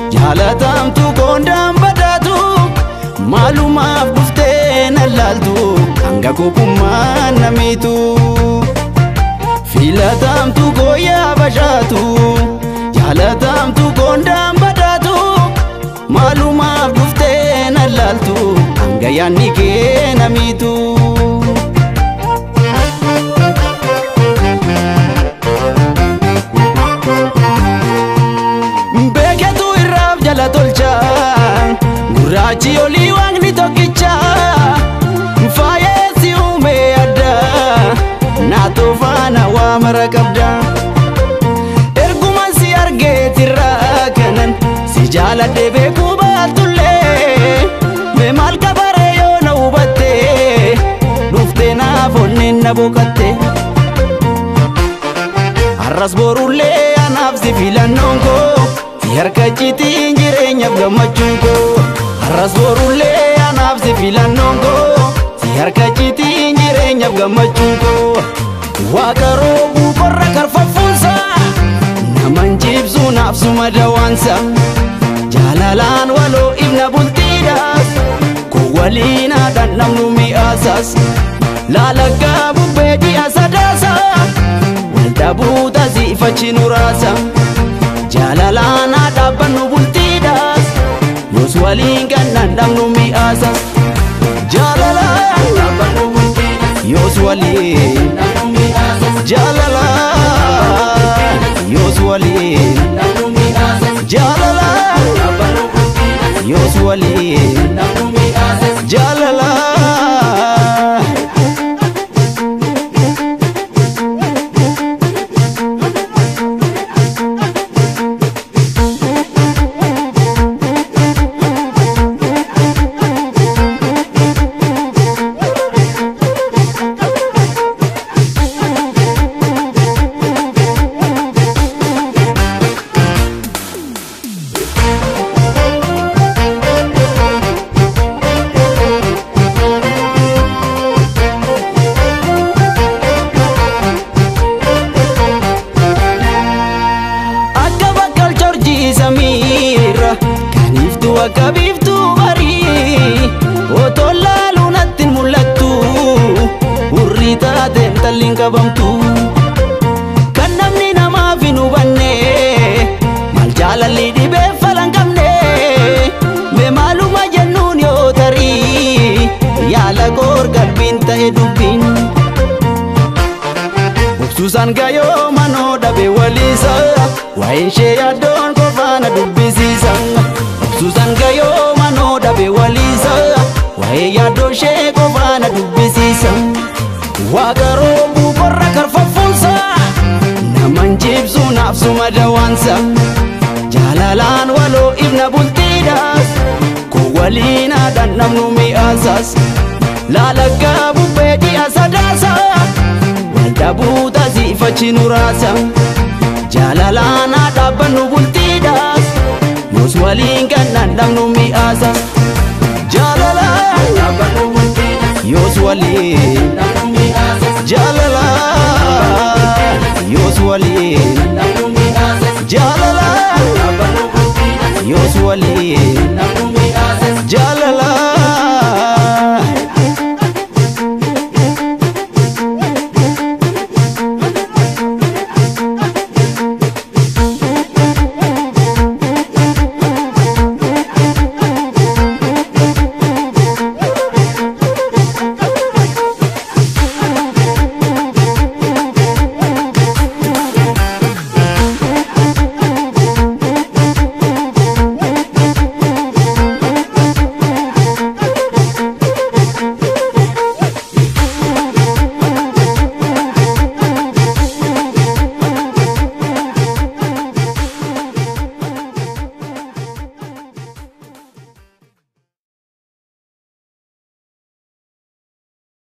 jaalatamtu koondaan badhaatu maalumaaf dhuftee na laaltu hanga kopummaan namiitu filatamtu gooyaa bashaatu jaalatamtu koondaan badhaatu maalumaaf dhuftee na laaltu hanga yaanni kee namiitu. beeketu irraaf jala tolcha gurraachi olii waaqni tokkicha faayeessi uumee adda naatoo faana waa mara qabda erguma si argeetirraa kanan si jaaladhe beekuu baatullee mee maal kabaree yoo na hubatte dhuftee naaf onneen na boqatte har'as borullee anaaf si filannoon koo si harka citiin jireenyaaf gammachuun koo har'as borullee anaaf si filannoon koo si harka citiin jireenyaaf gammachuun koo waaqa roobuu qorra karfaffuunsa naman jibsu naaf suma dawaansa jaalalaan waloo ibna bultiidhaas ko waliin haadhan namnu mi'aasas laalaggaa bubbee ji'a sadaasa dhabuuta siifachi nuraasa jaalalaana dhaabbannu bultiidhaas yoos waliin gannan dhabnu mi'aasas jaalalaan dhaabbannu bultiidhaas yoos waliin jaalalaan yoos waliin jaalalaan dhaabbannu bultiidhaas yoos waliin jaalalaan akka bakkal jorjii samiirra kan iftu akka biiftuu barii otoo laaluu natti hin mul'attu hurrii taateen talliin qabamtu kan namni namaaf hin hubanne maal jaalalli dhibee falan qabne mee maaluma jennuun yoo tarii yaala goor qalbiin ta'e dubbiin. Obsuusaan gayoo manoo dhabe waliisa waa'een ishee yaaddoon qofaana dubbisiisa. Obsuusaan gayoo manoo dhabe waliisa waa'ee yaaddoo ishee qofaana dubbisiisa. Waaqa roobuu qorra karfaffuunsa naman jibsu naaf suma dawaansa. Jaalalaan waloo ibna bultiidhaas ko waliin haadhan namnu mi'aasas. Laalaggaa bubbee ji'a sadaasa. dhabuuta siifachi nuraasa jaalalaana dhaabbannu bultiidhaas yoos waliin gannan dhabnu mi'aasa jaalalaan dhaabbannu bultiidhaas yoos waliin jaalalaan yoos waliin